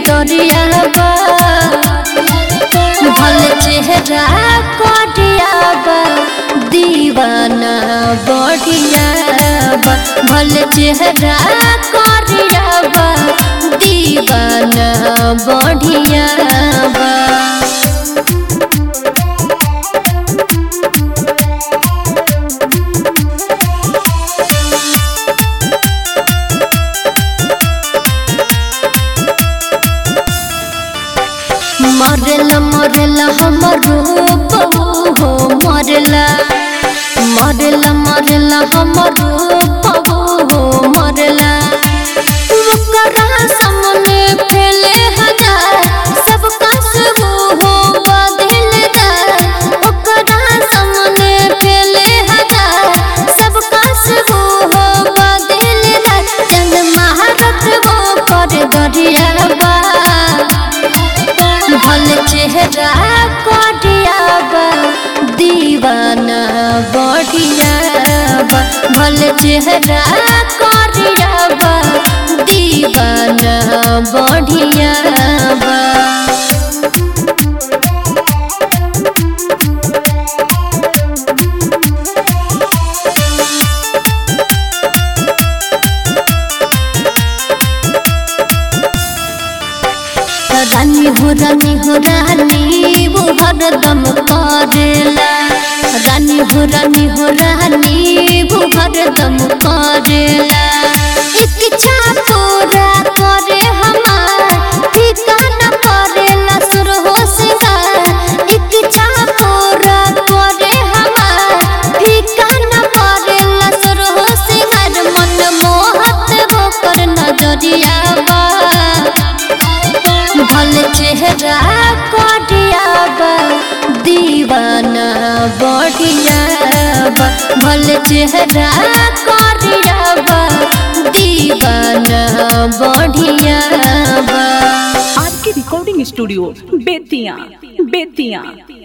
भीतरिया बा भल चेहरा कटिया बा दीवाना बढ़िया बा भल चेहरा कटिया बा दीवाना बढ़िया बा मरला मरला हमर रूप हो मरला मरला मरला हमर रूप हो मरला ओकरा सामने फैले हजार सबका सब हो बदलदार ओकरा सामने फैले हजार सबका सब हो बदलदार चंद महारत वो कर गरिया बा भल चेहरा कटिया बा दीवाना बढ़िया बा भल चेहरा कटिया बा दीवाना बढ़िया बा रानी हो रानी हो रानी वो हरदम करेला रानी हो रानी हो रानी वो हरदम करेला इच्छा पूरा करे हमार ठिकाना करेला सुर हो सिंगार इच्छा पूरा करे हमार ठिकाना करेला सुर हो सिंगार मन मोहत वो कर नजरिया बा भल चेहरा कटिया बा दीवाना बढ़िया बा भल चेहरा कटिया बा दीवाना बढ़िया बा आर के रिकॉर्डिंग स्टूडियो बेतिया बेतिया